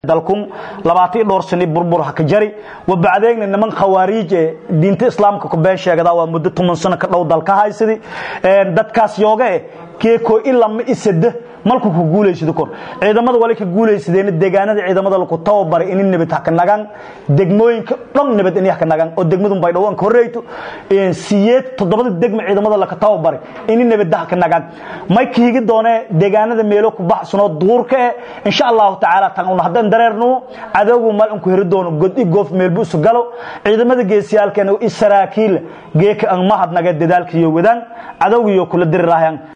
dalkun labaatan dhowr sani burbur ha ka jari wabacdeegna niman khawaariij ee diinta islaamka ku been sheegada waa muddo toban sano ka dhow dalka haysadi dadkaas yooga eh keeko ilama isada malku ku guulaysado kor ciidamada wali ka guulaysadeen deegaanada ciidamada lagu tababaray in nabad haka nagaan degmooyinka dhan nabad in haka nagaan oo degmadu bay dhawaan ka horreeyto in siyeed toddobada degma ciidamada la ka tababaray in nabad haka nagaan may kiigi doonee deegaanada meelo ku baxsano duurka ee insha Allah taala tan hadan dareerno adoogu mal ku hiri doono god i goof meel buu galo ciidamada geesiyaalkeena israakiil geeka aan mahad naga dadaalkiyo wadaan adoogiyo kula dirirayaan